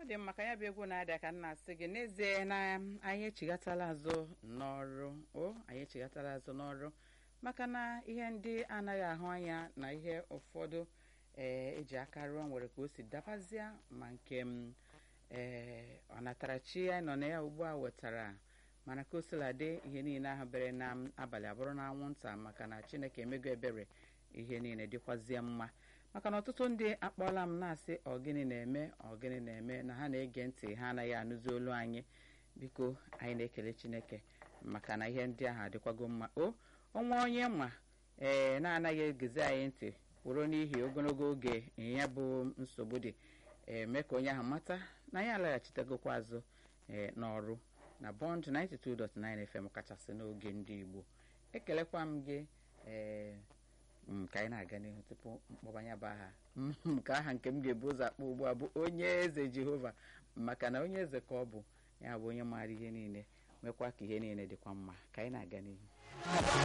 ọ dị mma ka ya bụ egwu na-ada ka m na-asị gị n'ezie na anyị echighatala azụ n'ọrụ o anyị echighatala azụ n'ọrụ maka na ihe ndị anaghị ahụ anya na ihe ụfọdụ ee eji aka rụọ nwere ka o si dabazie ma nke m ee ọnatarachi anyị nọ na ya ugbu a wetara mana ka o sila dị ihe niile ahụ bere na abalị abụrụ na anwụnta maka na chineke emego ebere ihe niile dịkwazie mma maka na ọtụtụ ndị akpọọla m na-asị ọgịnị na-eme ọgịnị na-eme na ha na-ege ntị ha anaghị anụzi olu anyị biko anyị na-ekele chineke maka na ihe ndị ahụ adịkwago mma o ọnwa onye ma ee na-anaghị egezi anyị ntị kwụrụ n'ihi ogologo oge ya bụ nsogbu dị eme ka onye ahụ mata na anyị alaghachitagokwa azụ ee n'ọrụ na bọnd 92.9 FM kachasị n'oge ndị Igbo ekelekwa m gị ee ka anyị na-aga n'ihu tupu mkpọbanya bụ aha nke aha nke m ga-ebu ụzọ akpọ ugbu a bụ onye eze Jehova maka na onye eze ka ọ bụ ya bụ onye maara ihe niile nwekwa ka ihe niile dịkwa mma ka anyị na-aga n'ihu